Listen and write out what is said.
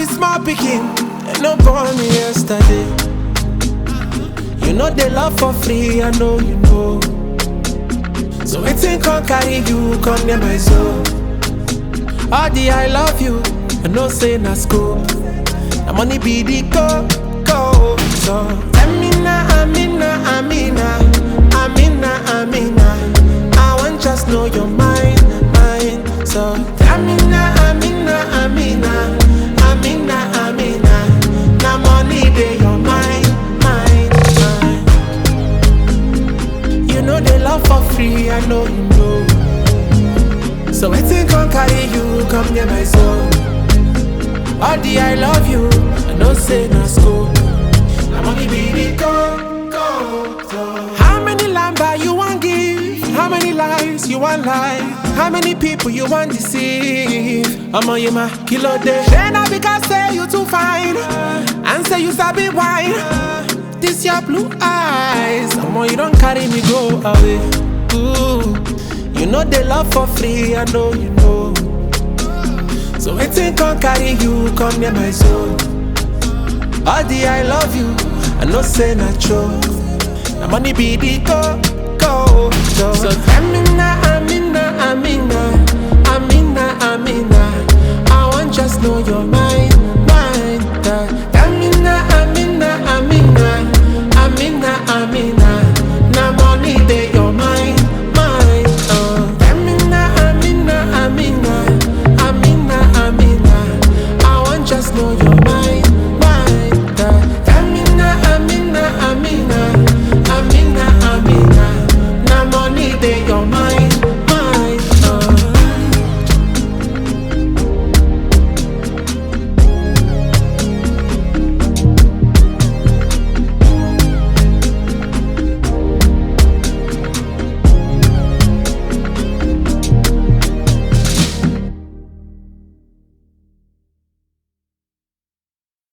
be small picking, and no born me yesterday. You know they love for free, I know you know. So waiting can carry you, come near my soul. All the I love you, I know say na school. The money be the go, go. So Amina, Amina, Amina, Amina, Amina. I want just know your mind, mind. So Amina, Amina, Amina, Amina, Amina. Now money they your mind, mind, mind. You know they love for free, I know you know. So waiting can carry you, come near my soul. All the I love you, I know say na school. I'm only be the go, go, go. How many lamba you want give? How many lies you want lie? How many people you want deceive? I'm on you, my kilo day. Then I because say you too fine, and say you sabi wine. This your blue eyes, I'm on you don't carry me go away. Ooh, you know they love for free, I know you know. So waiting can carry you, come near my soul. All the I love you, I know say na true. The money be the go, go, go.